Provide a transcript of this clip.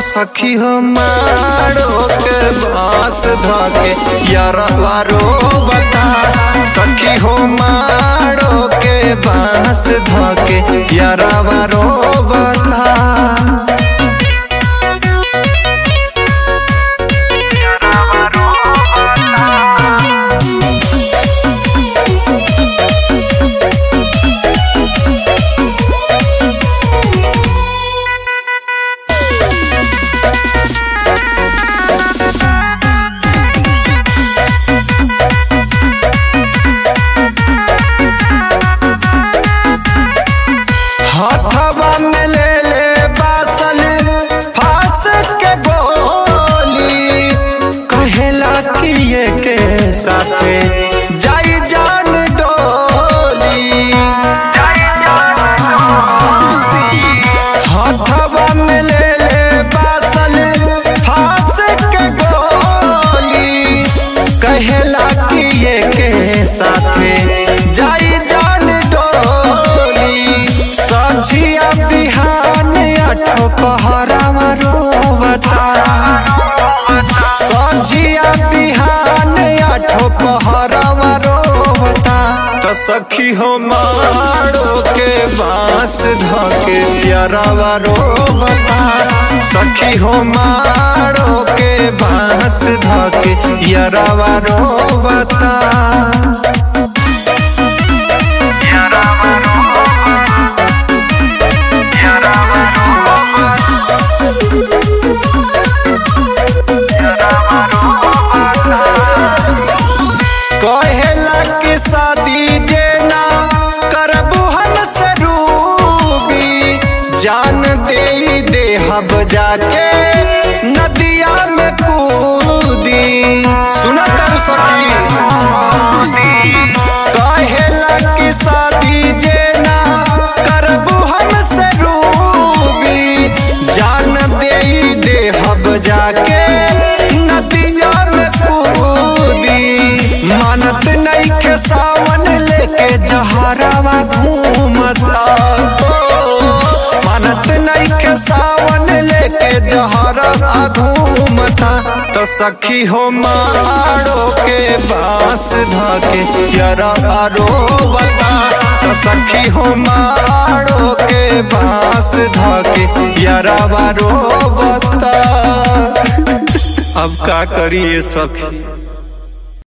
सखी हो मारो के बांस धके यारवा रोवता सखी हो मारो के बांस धके यारवा रोवता हथवा में ले ले बासल फांस के गोली कहेला कि ये के साथे जाई जान डोली हथवा में ले ले बासल फांस के गोली कहेला कि ये के साथे जाई जान डोली सझिया बिहान अठो पहरावा रोवता सझिया बिहान अठो पहरावा रोवता तो सखी हो मारो के बांस धके प्यारावा रोवता सखी हो मारो के बांस धके यारावा रोवता कहेला कि शादी जे ना करबू हम से रूबी जान दे दे हब जाके नदिया में कूदी सुना तर सखी कहेला कि शादी जे ना करबू हम से रूबी जान दे दे हब जाके नदिया में कूदी मानत नहीं के सावन लेके जहरावा घूमता मानत नहीं के सावन लेके जहरावा घूमता तो सखी हो मारो के बांस धके जरा रोवता तो सखी हो मारो के बांस धके यरा रोवता अब का करिए सखी